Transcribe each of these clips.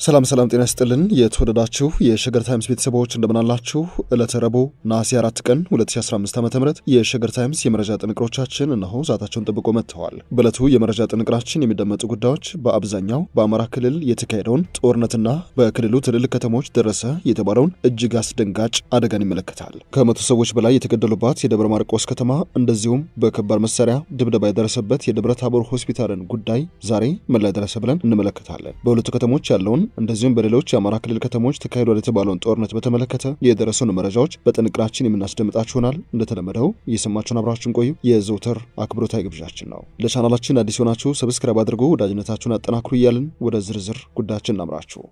ሰላም ሰላም፣ ጤና ይስጥልን የተወደዳችሁ የሸገር ታይምስ ቤተሰቦች እንደምናላችሁ። ዕለተ ረቡዕ ነሐሴ 4 ቀን 2015 ዓ ም የሸገር ታይምስ የመረጃ ጥንቅሮቻችን እነሆ ሰዓታቸውን ጠብቆ መጥተዋል። በዕለቱ የመረጃ ጥንቅራችን የሚደመጡ ጉዳዮች በአብዛኛው በአማራ ክልል የተካሄደውን ጦርነትና በክልሉ ትልልቅ ከተሞች ደረሰ የተባለውን እጅግ አስደንጋጭ አደጋን ይመለከታል። ከመቶ ሰዎች በላይ የተገደሉባት የደብረ ማርቆስ ከተማ እንደዚሁም በከባድ መሳሪያ ድብደባ የደረሰበት የደብረ ታቦር ሆስፒታልን ጉዳይ ዛሬ ምን ላይ ደረሰ ብለን እንመለከታለን። በሁለቱ ከተሞች ያለውን እንደዚሁም በሌሎች የአማራ ክልል ከተሞች ተካሂዷል የተባለውን ጦርነት በተመለከተ የደረሱን መረጃዎች በጥንቅራችን የምናስደምጣችሁ ይሆናል። እንደተለመደው እየሰማችሁን አብራችሁን ቆዩ የዘውትር አክብሮታዊ ግብዣችን ነው። ለቻናላችን አዲስ ሆናችሁ ሰብስክራይብ አድርጎ ወዳጅነታችሁን አጠናክሩ እያልን ወደ ዝርዝር ጉዳያችን እናምራችሁ።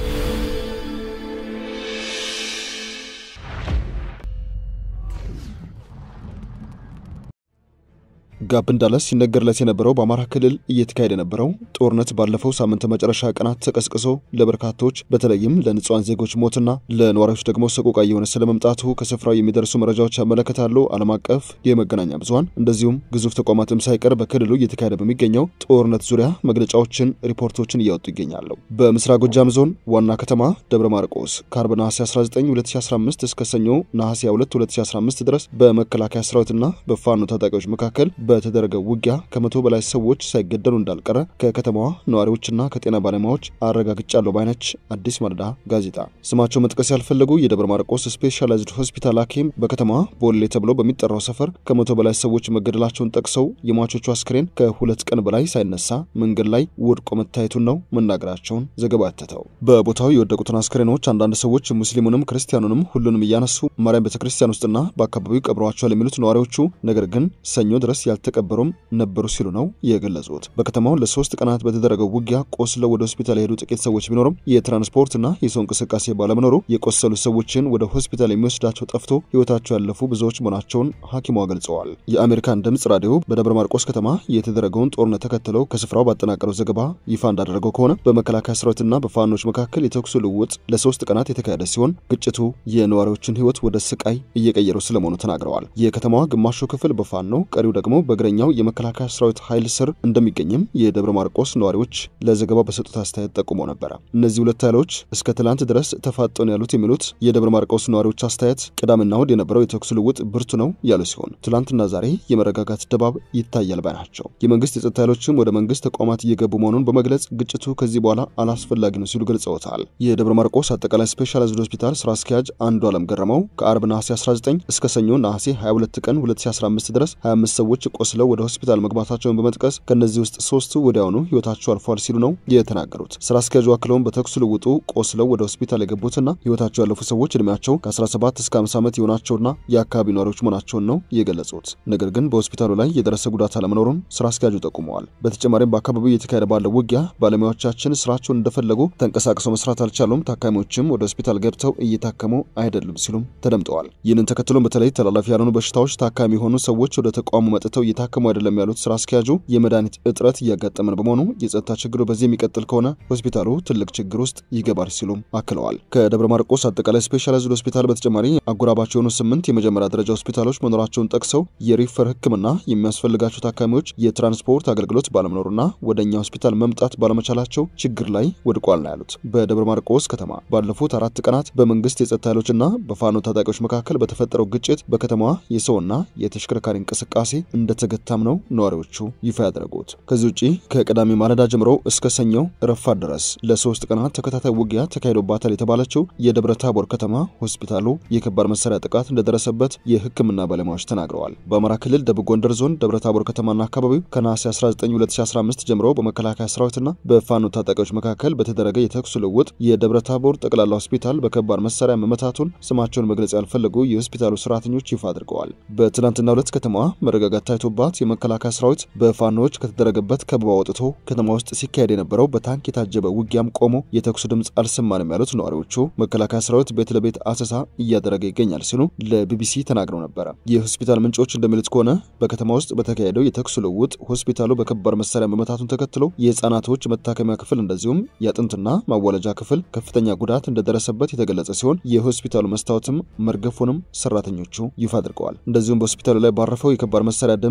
ጋብ እንዳለ ሲነገርለት የነበረው በአማራ ክልል እየተካሄደ የነበረው ጦርነት ባለፈው ሳምንት መጨረሻ ቀናት ተቀስቅሶ ለበርካቶች በተለይም ለንጹሐን ዜጎች ሞትና ለነዋሪዎች ደግሞ ሰቆቃ እየሆነ ስለመምጣቱ ከስፍራው የሚደርሱ መረጃዎች ያመለክታሉ። ዓለም አቀፍ የመገናኛ ብዙኃን እንደዚሁም ግዙፍ ተቋማትም ሳይቀር በክልሉ እየተካሄደ በሚገኘው ጦርነት ዙሪያ መግለጫዎችን፣ ሪፖርቶችን እያወጡ ይገኛሉ። በምስራቅ ጎጃም ዞን ዋና ከተማ ደብረ ማርቆስ ከአርብ ነሐሴ 19 2015 እስከ ሰኞ ነሐሴ 2 2015 ድረስ በመከላከያ ሰራዊትና በፋኖ ታጣቂዎች መካከል በተደረገው ውጊያ ከመቶ በላይ ሰዎች ሳይገደሉ እንዳልቀረ ከከተማዋ ነዋሪዎችና ከጤና ባለሙያዎች አረጋግጫለሁ ባይነች አዲስ ማለዳ ጋዜጣ። ስማቸው መጥቀስ ያልፈለጉ የደብረ ማርቆስ ስፔሻላይዝድ ሆስፒታል ሐኪም በከተማዋ ቦሌ ተብሎ በሚጠራው ሰፈር ከመቶ በላይ ሰዎች መገደላቸውን ጠቅሰው የሟቾቹ አስክሬን ከሁለት ቀን በላይ ሳይነሳ መንገድ ላይ ወድቆ መታየቱን ነው መናገራቸውን ዘገባ ያተተው። በቦታው የወደቁትን አስክሬኖች አንዳንድ ሰዎች ሙስሊሙንም ክርስቲያኑንም ሁሉንም እያነሱ ማርያም ቤተክርስቲያን ውስጥና በአካባቢው ቀብረዋቸዋል የሚሉት ነዋሪዎቹ ነገር ግን ሰኞ ድረስ ያልተቀበሩም ነበሩ ሲሉ ነው የገለጹት። በከተማው ለሶስት ቀናት በተደረገው ውጊያ ቆስለው ወደ ሆስፒታል የሄዱ ጥቂት ሰዎች ቢኖሩም የትራንስፖርትና የሰው እንቅስቃሴ ባለመኖሩ የቆሰሉ ሰዎችን ወደ ሆስፒታል የሚወስዳቸው ጠፍቶ ሕይወታቸው ያለፉ ብዙዎች መሆናቸውን ሐኪሟ ገልጸዋል። የአሜሪካን ድምፅ ራዲዮ በደብረ ማርቆስ ከተማ የተደረገውን ጦርነት ተከትለው ከስፍራው ባጠናቀረው ዘገባ ይፋ እንዳደረገው ከሆነ በመከላከያ ሰራዊትና በፋኖች መካከል የተኩሱ ልውውጥ ለሶስት ቀናት የተካሄደ ሲሆን ግጭቱ የነዋሪዎችን ሕይወት ወደ ስቃይ እየቀየሩ ስለመሆኑ ተናግረዋል። የከተማዋ ግማሹ ክፍል በፋኖ ቀሪው ደግሞ በእግረኛው የመከላከያ ሰራዊት ኃይል ስር እንደሚገኝም የደብረ ማርቆስ ነዋሪዎች ለዘገባው በሰጡት አስተያየት ጠቁመው ነበረ። እነዚህ ሁለት ኃይሎች እስከ ትላንት ድረስ ተፋጠኑ ያሉት የሚሉት የደብረ ማርቆስ ነዋሪዎች አስተያየት ቅዳሜና እሁድ የነበረው የተኩስ ልውውጥ ብርቱ ነው ያሉ ሲሆን ትላንትና ዛሬ የመረጋጋት ድባብ ይታያል ባይ ናቸው። የመንግስት የጸጥታ ኃይሎችም ወደ መንግስት ተቋማት እየገቡ መሆኑን በመግለጽ ግጭቱ ከዚህ በኋላ አላስፈላጊ ነው ሲሉ ገልጸውታል። የደብረ ማርቆስ አጠቃላይ ስፔሻላይዝድ ሆስፒታል ስራ አስኪያጅ አንዱ አለም ገረመው ከአርብ ነሐሴ 19 እስከ ሰኞ ነሐሴ 22 ቀን 2015 ድረስ 25 ሰዎች ቆስለው ወደ ሆስፒታል መግባታቸውን በመጥቀስ ከእነዚህ ውስጥ ሶስቱ ወዲያውኑ ህይወታቸው አልፏል ሲሉ ነው የተናገሩት። ስራ አስኪያጁ አክለውን በተኩስ ልውጡ ቆስለው ወደ ሆስፒታል የገቡትና ህይወታቸው ያለፉ ሰዎች እድሜያቸው ከ17 እስከ 50 ዓመት የሆናቸውና የአካባቢ ነዋሪዎች መሆናቸውን ነው የገለጹት። ነገር ግን በሆስፒታሉ ላይ የደረሰ ጉዳት አለመኖሩን ስራ አስኪያጁ ጠቁመዋል። በተጨማሪም በአካባቢው እየተካሄደ ባለው ውጊያ ባለሙያዎቻችን ስራቸውን እንደፈለጉ ተንቀሳቅሰው መስራት አልቻሉም፣ ታካሚዎችም ወደ ሆስፒታል ገብተው እየታከሙ አይደሉም ሲሉም ተደምጠዋል። ይህንን ተከትሎም በተለይ ተላላፊ ያልሆኑ በሽታዎች ታካሚ የሆኑ ሰዎች ወደ ተቋሙ መጥተው እየታከሙ አይደለም ያሉት ስራ አስኪያጁ የመድኃኒት እጥረት እያጋጠመን በመሆኑ የጸጥታ ችግሩ በዚህ የሚቀጥል ከሆነ ሆስፒታሉ ትልቅ ችግር ውስጥ ይገባል ሲሉም አክለዋል። ከደብረ ማርቆስ አጠቃላይ ስፔሻላይዝድ ሆስፒታል በተጨማሪ አጎራባች የሆኑ ስምንት የመጀመሪያ ደረጃ ሆስፒታሎች መኖራቸውን ጠቅሰው የሪፈር ሕክምና የሚያስፈልጋቸው ታካሚዎች የትራንስፖርት አገልግሎት ባለመኖሩና ወደ እኛ ሆስፒታል መምጣት ባለመቻላቸው ችግር ላይ ወድቋል ነው ያሉት። በደብረ ማርቆስ ከተማ ባለፉት አራት ቀናት በመንግስት የጸጥታ ኃይሎችና በፋኖ ታጣቂዎች መካከል በተፈጠረው ግጭት በከተማዋ የሰውና የተሽከርካሪ እንቅስቃሴ እንደተገታም ነው ነዋሪዎቹ ይፋ ያደረጉት። ከዚህ ውጪ ከቅዳሜ ማለዳ ጀምሮ እስከ ሰኞ ረፋድ ድረስ ለሶስት ቀናት ተከታታይ ውጊያ ተካሂዶባታል የተባለችው የደብረ ታቦር ከተማ ሆስፒታሉ የከባድ መሳሪያ ጥቃት እንደደረሰበት የህክምና ባለሙያዎች ተናግረዋል። በአማራ ክልል ደቡብ ጎንደር ዞን ደብረ ታቦር ከተማና አካባቢው ከነሐሴ 19 2015 ጀምሮ በመከላከያ ሰራዊትና በፋኖ ታጣቂዎች መካከል በተደረገ የተኩስ ልውውጥ የደብረ ታቦር ጠቅላላ ሆስፒታል በከባድ መሳሪያ መመታቱን ስማቸውን መግለጽ ያልፈለጉ የሆስፒታሉ ሰራተኞች ይፋ አድርገዋል። በትናንትና ሁለት ከተማዋ መረጋጋት ታይቶባት የመከላከያ ሰራዊት በፋኖዎች ከተደረገበት ከበባ ወጥቶ ከተማ ውስጥ ሲካሄድ የነበረው በታንክ የታጀበ ውጊያም ቆሞ የተኩሱ ድምፅ አልሰማንም ያሉት ነዋሪዎቹ መከላከያ ሰራዊት ቤት ለቤት አሰሳ እያደረገ ይገኛል ሲሉ ለቢቢሲ ተናግረው ነበረ። የሆስፒታል ምንጮች እንደሚሉት ከሆነ በከተማ ውስጥ በተካሄደው የተኩስ ልውውጥ ሆስፒታሉ በከባድ መሳሪያ መመታቱን ተከትሎ የህፃናቶች መታከሚያ ክፍል እንደዚሁም የአጥንትና ማዋለጃ ክፍል ከፍተኛ ጉዳት እንደደረሰበት የተገለጸ ሲሆን የሆስፒታሉ መስታወትም መርገፉንም ሰራተኞቹ ይፋ አድርገዋል። እንደዚሁም በሆስፒታሉ ላይ ባረፈው የከባድ መሳሪያ ድምፅ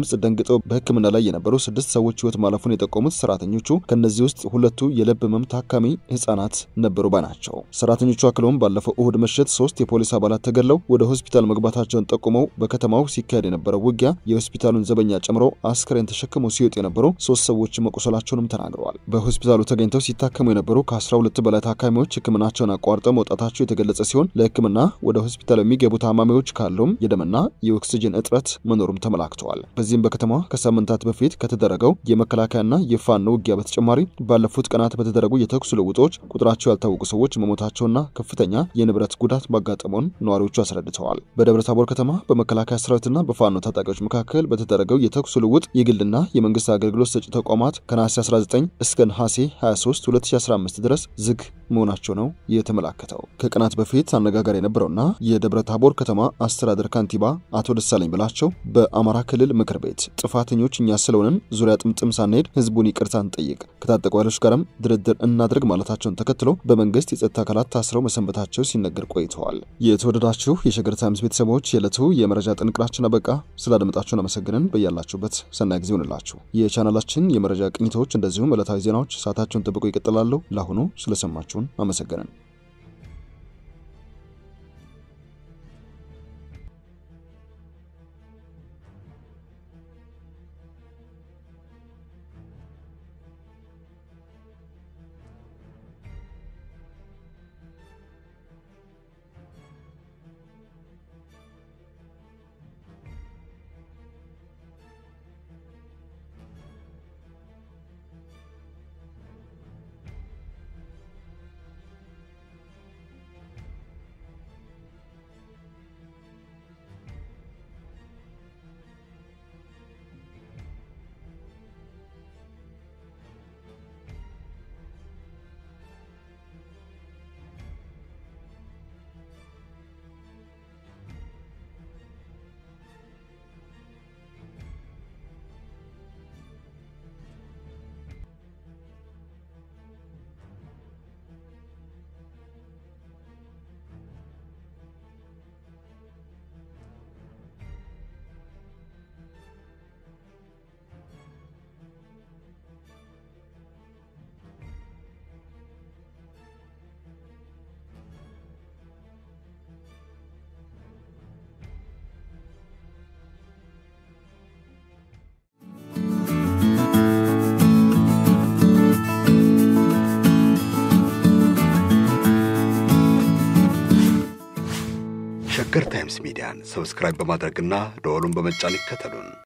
ድምፅ ደንግጠው በሕክምና ላይ የነበሩ ስድስት ሰዎች ህይወት ማለፉን የጠቆሙት ሰራተኞቹ ከእነዚህ ውስጥ ሁለቱ የልብ ህመም ታካሚ ህጻናት ነበሩ ባይ ናቸው። ሰራተኞቹ አክለውም ባለፈው እሁድ ምሽት ሶስት የፖሊስ አባላት ተገድለው ወደ ሆስፒታል መግባታቸውን ጠቁመው በከተማው ሲካሄድ የነበረው ውጊያ የሆስፒታሉን ዘበኛ ጨምሮ አስክሬን ተሸክመው ሲወጡ የነበሩ ሶስት ሰዎች መቁሰላቸውንም ተናግረዋል። በሆስፒታሉ ተገኝተው ሲታከሙ የነበሩ ከ12 በላይ ታካሚዎች ህክምናቸውን አቋርጠው መውጣታቸው የተገለጸ ሲሆን ለህክምና ወደ ሆስፒታል የሚገቡ ታማሚዎች ካሉም የደምና የኦክስጅን እጥረት መኖሩም ተመላክተዋል። በዚህም በከተማዋ ከሳምንታት በፊት ከተደረገው የመከላከያና የፋኖ ውጊያ በተጨማሪ ባለፉት ቀናት በተደረጉ የተኩስ ልውጦች ቁጥራቸው ያልታወቁ ሰዎች መሞታቸውና ከፍተኛ የንብረት ጉዳት ማጋጠሙን ነዋሪዎቹ አስረድተዋል። በደብረ ታቦር ከተማ በመከላከያ ሰራዊትና በፋኖ ታጣቂዎች መካከል በተደረገው የተኩስ ልውጥ የግልና የመንግስት አገልግሎት ሰጪ ተቋማት ከነሐሴ 19 እስከ ነሐሴ 23 2015 ድረስ ዝግ መሆናቸው ነው የተመላከተው። ከቀናት በፊት አነጋጋሪ የነበረውና የደብረ ታቦር ከተማ አስተዳደር ካንቲባ አቶ ደሳለኝ ብላቸው በአማራ ክልል ምክር ቤት ጥፋተኞች እኛ ስለሆንን ዙሪያ ጥምጥም ሳንሄድ ህዝቡን ይቅርታ እንጠይቅ፣ ከታጠቁ ኃይሎች ጋርም ድርድር እናድርግ ማለታቸውን ተከትሎ በመንግስት የጸጥታ አካላት ታስረው መሰንበታቸው ሲነገር ቆይተዋል። የተወደዳችሁ የሸገር ታይምስ ቤተሰቦች የዕለቱ የመረጃ ጥንቅራችን አበቃ። ስላደመጣችሁን አመሰግነን። በያላችሁበት ሰናይ ጊዜ ይሆንላችሁ። የቻናላችን የመረጃ ቅኝቶች እንደዚሁም ዕለታዊ ዜናዎች ሰዓታቸውን ጠብቆ ይቀጥላሉ። ለአሁኑ ስለሰማችሁን አመሰግነን። ሸገር ታይምስ ሚዲያን ሰብስክራይብ በማድረግና ደወሉን በመጫን ይከተሉን።